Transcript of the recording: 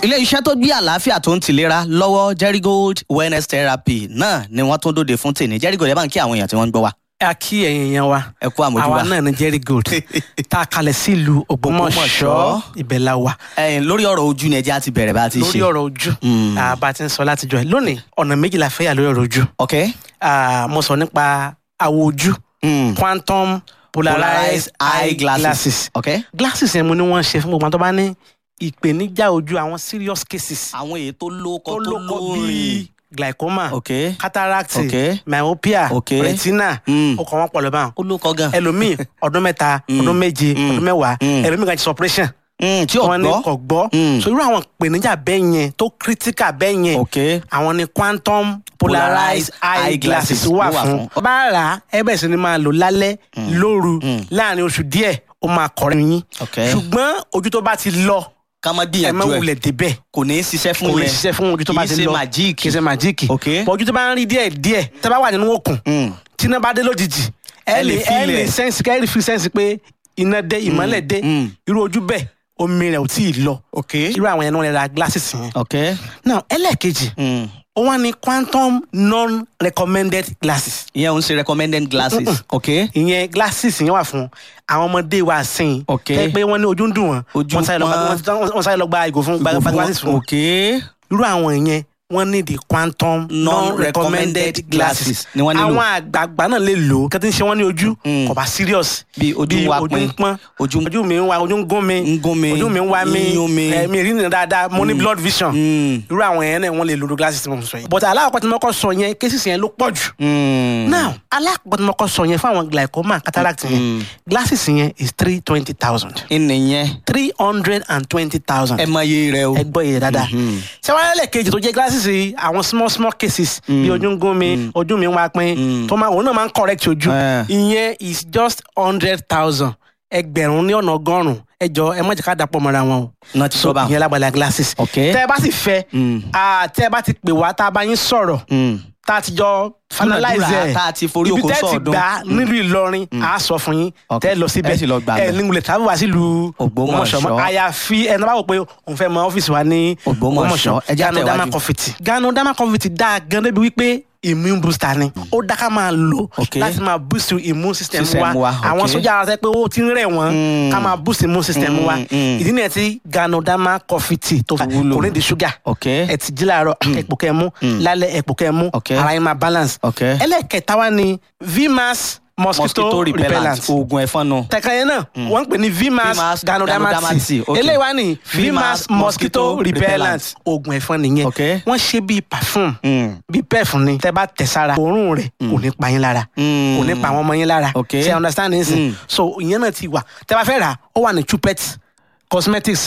ilé iṣẹ́ tó gbé àlàáfíà tó ń tìlera lọ́wọ́ Jerigold wellness therapy náà ni wọ́n tún dóde fún tèmi Jerigold ẹ bá ń kí àwọn èèyàn tí wọ́n ń gbọ́ wa. a kí ẹ̀yin èèyàn wa ẹ kú àmójúbà. àwa náà ní Jerigold tá a kalẹ̀ sílùú Ògbómọ̀ṣọ́ Ògbómọ̀ṣọ́. ibẹ̀ la wà ẹ̀yin lórí ọ̀rọ̀ ojú ni ẹjẹ́ á ti bẹ̀rẹ̀ bá a ti ṣe. lórí ọ̀rọ̀ ojú Mm. ah, bá a ti ń sọ látijọ́ ẹ̀ lónìí ọ̀nà méjì la fẹ́ yà lórí ọ̀rọ̀ ojú ok. Ah, mo sọ nípa àwọ̀ ojú Mm. quantum polarized eye glasses ok. glasses yẹn mo ní wọ́n ṣe fún gbogbo àwọn tó bá ní ìpèníjà ojú àwọn serious cases àwọn èyí tó lóko tó tó lóko lórin. bíi glaucoma ok. cataract Ok. myopia Ok. retina Mm. ó kọ́ wọn pọ̀ lọ́ba ó lóko gan. ẹlòmíì ọdún mẹ́ta Mm. ọdún méje Mm. ọdún mẹ́wàá Mm. ẹlòmíì kan ti operation Mm, tí ò wọn ní gbọ́. kò gbọ́ Mm. so irú àwọn ìpèníjà bẹ́ẹ̀ yẹn tó critical bẹ́ẹ̀ yẹn ok. àwọn ni quantum polarized eye glasses wà fún bá rà á ẹ bẹ̀rẹ̀ sí ni máa lò lálẹ́ lóru Mm. láàrin oṣù díẹ̀ ó máa kọrin yín ok. ṣùgbọ́n ojú tó bá ti lọ ká má ẹ má gbìyànjú ẹ wulẹ̀ débẹ̀ kò ní í ṣiṣẹ́ fún kò lè yẹn. ṣiṣẹ́ fún ojú tó bá ti kì í lọ ṣe màjíìkì. kì í ṣe màjíìkì ok. bọ̀ ojú tó bá ń rí díẹ̀ díẹ̀ tẹ́ bá wà nínú òkun Mm. tí iná bá dé lójijì Ẹ ẹ lè lè ẹ feel lè ẹ̀. sẹ́ǹsì kẹ́ ẹ lè fi sẹ́ǹsì pé iná dé ìmọ́lẹ̀ dé mm. irú ojú bẹ́ẹ̀ omi rẹ̀ ò tí ì lọ ok. irú àwọn yẹn ni wọ́n lè ra glasses yẹn. ok. now ẹlẹ́ẹ̀kejì Mm. ó wá ní quantum non-recommended glasses ìyẹn ò ń ṣe recommended glasses. ok. ìyẹn glasses yẹn wà fún àwọn ọmọdé wa sìn Ok. tẹ́ pé wọ́n ní ojú ń dùn wọ́n Ojú wọ́n sáré lọ gba- pọ́n. wọ́n- wọ́n sáré lọ gba ìgò fún gba gba glasses fún wọn ok. irú àwọn yẹn wọ́n ní the quantum Non-recommended non-recommended glasses ni wọ́n nílò. àwọn àgbààgbà náà lè lò ó kí wọ́n ti ń ṣe wọ́n ní ojú Mm. kò bá serious bí ojú ń wá ojú pin ń pọ́n ojú ń ojú mi ń wá ojú ń gún mi ń gún mi ojú mi ń wá mi ń yún mi. ẹ, mi rí nìyẹn dáadáa mo ní blood vision Mm. irú àwọn yẹn náà wọ́n lè lo glasses tí mo sọ yẹn but alákọ̀ọ́ tí mo kọ́ sọ yẹn cases yẹn ló pọ̀ jù Mm. now alákọ̀ọ́ tí mo kọ́ sọ yẹn fún àwọn glaucoma cataract yẹn Mm. glasses yẹn is three twenty thousand ìnìyẹn three hundred and twenty thousand ẹ mọ iye rẹ o. ẹ gbọ́ iye dáadáa Mhm. ṣé wàá lẹ́lẹ̀ kejì tó jẹ́ glasses yìí àwọn small small cases bí ojú ń gún mi ojú mi ń wá pín Mm. tó máa òun náà máa ń correct ojú Eh. ìyẹn is just hundred thousand ẹgbẹ̀rún ní ọ̀nà ọgọ́rùn-ún ẹ jọ ẹ má jẹ́ ká dàpọ̀ mọ́ra wọn o náà ti sọ bá ìyẹn lágbàlá glasses ok. tẹ́ ẹ bá sì fẹ́ Mm. ah, tẹ́ ẹ bá ti pè wá tá a bá yín sọ̀rọ̀ Mm. tá a ti jọ finalize Dúnàdúrà ẹ̀ tá a ti forí ibi oko tẹ́ ti sọ̀ọ́dún. gbà nílùú Ìlọrin a sọ fún yín Ok. tẹ́ ẹ lọ síbẹ̀ Ẹ sì lọ gbà ẹ bẹ̀. ní wulẹ̀ tábìlì wá sílùú Ògbómọ̀ṣọ́. mọ́ àyàfi ẹni bá wò pé òun fẹ́ mọ ọ́fíìsì wa ní Ògbómọ̀ṣọ́. Ẹ jẹ́ Gano Dama àtẹ̀wájú. Confit Gano Dama Confit dáa gan débi wípé immune booster ni ó dá ká máa lò Ok. láti máa boost immune system System wa wa, àwọn ok. sójà ara sẹ pé ó ti ń rẹ̀ wọ́n Mm. ká máa boost immune system Mm, wa mm. ìdí nìyẹn tí Gano Dama Confit tó Wúlò. kò ní di ṣúgà ok. ẹ ti jí láàárọ̀ ẹ̀pò kẹ́ mú lálẹ́ ẹ̀pò kẹ́ mú Ok. ara yín máa balance ok. ẹlẹ́kẹta wa ni vmax mosquito, mosquito repellent repellent oògùn ẹ̀fọn nù. tẹ̀ka yẹn náà wọ́n ń pè ní vmax Vmax ganodermati Ganodermati, ok. eléyìí wá ní Vmax vmax mosquito mosquito repellent repellent. oògùn ẹ̀fọn nìyẹn Ok. wọ́n ṣe bíi perfume Mm. bíi pef ni tẹ́ bá tẹ̀ sára òórùn rẹ̀ kò ní pa yín lára Mm. kò ní pa àwọn ọmọ yín lára Ok. ṣe understand nsìn Mm. so ìyẹn náà ti wà tẹ́ bá fẹ́ rà ó wà ní chupet cosmetics